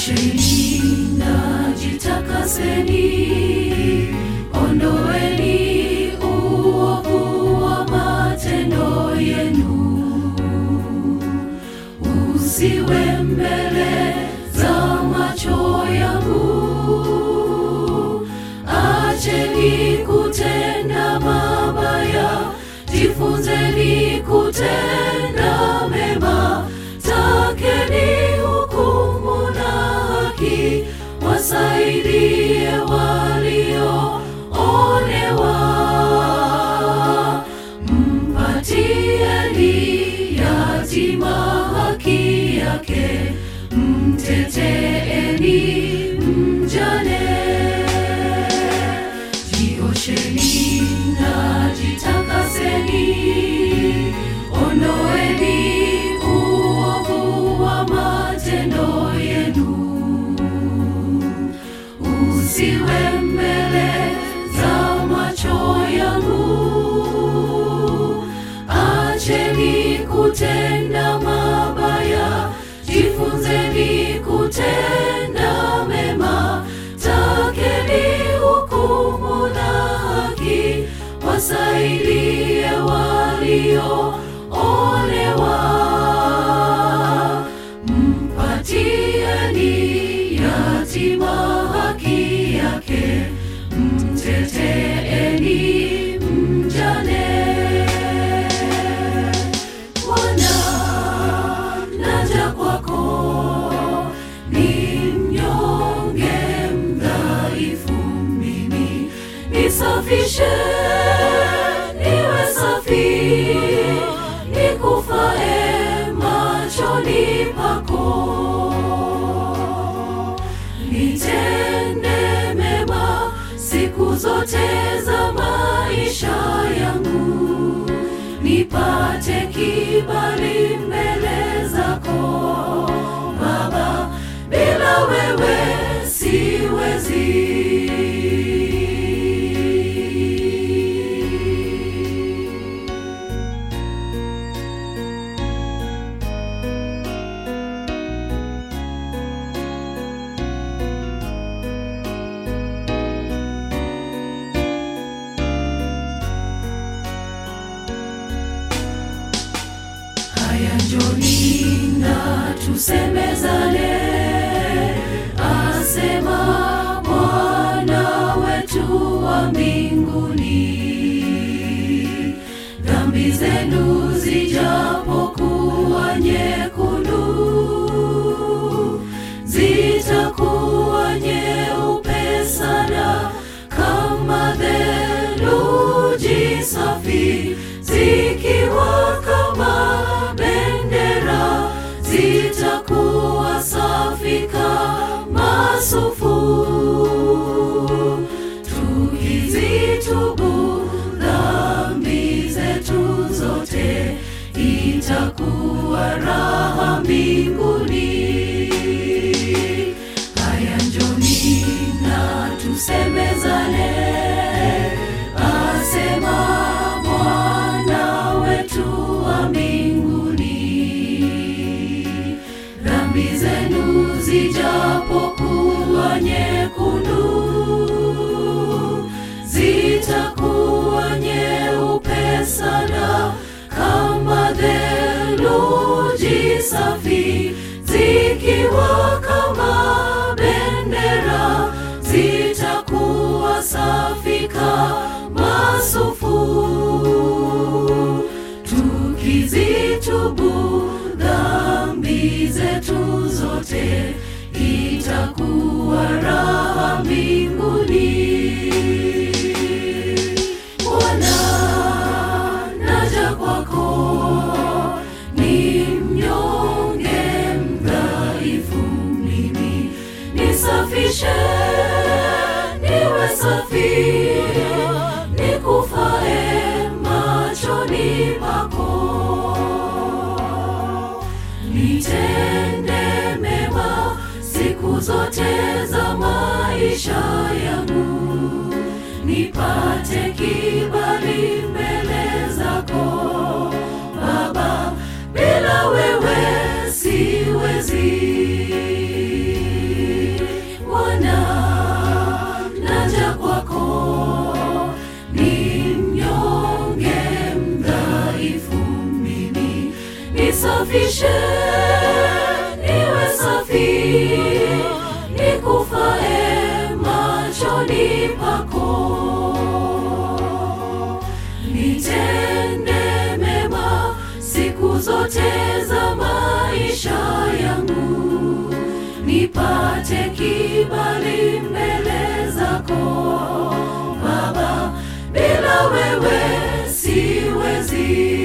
Jiosheni na jitakaseni, ondoeni uovu wa matendo yenu, usiwe mbele za macho yangu. Acheni kutenda mabaya, jifunzeni kutenda mema. Takeni hukumu na haki, wasaidie walioonewa. Mpatieni yatima haki yake, mteteeni mjane. Jiosheni na jitakaseni, ondoeni uovu wa matendo yenu, usiwe mbele za macho yangu. Acheni kutenda mabaya, jifunzeni kutenda mema. Takeni hukumu na haki, wasaidie walioonewa. Mpatieni yatima haki yake, mteteeni mjane. Bwana, naja kwako, ni mnyonge mdhaifu mimi, nisafishe niwe safi, nikufae machoni pako. Nitende mema siku zote za maisha yangu, nipate kibali mbele zako Baba, bila wewe siwezi. Haya, njoni na tusemezane, asema Bwana wetu wa mbinguni. Dhambi zenu zijapokuwa nyekundu, zitakuwa nyeupe sana kama theluji safi, zikiwa kama bendera, zitakuwa safi kama sufu. Tukizitubu dhambi zetu zote, itakuwa raha mbinguni. Haya, njoni na tusemezane, asema Bwana wetu wa mbinguni. Dhambi zenu zijapokuwa nyekundu, zitakuwa nyeupe sana kama theluji safi, zikiwa kama bendera, zitakuwa safi kama sufu. Tukizitubu dhambi zetu zote, itakuwa raha mbinguni. Bwana, naja kwako, ni mnyonge mdhaifu mimi, nisafishe niwe safi, nikufae machoni pako. Nitende mema siku zote za maisha yangu, nipate kibali mbele zako Baba, bila wewe siwezi. Nioshe niwe safi, nikufae machoni pako. Nitende mema siku zote za maisha yangu, nipate kibali mbele zako Baba, bila wewe siwezi.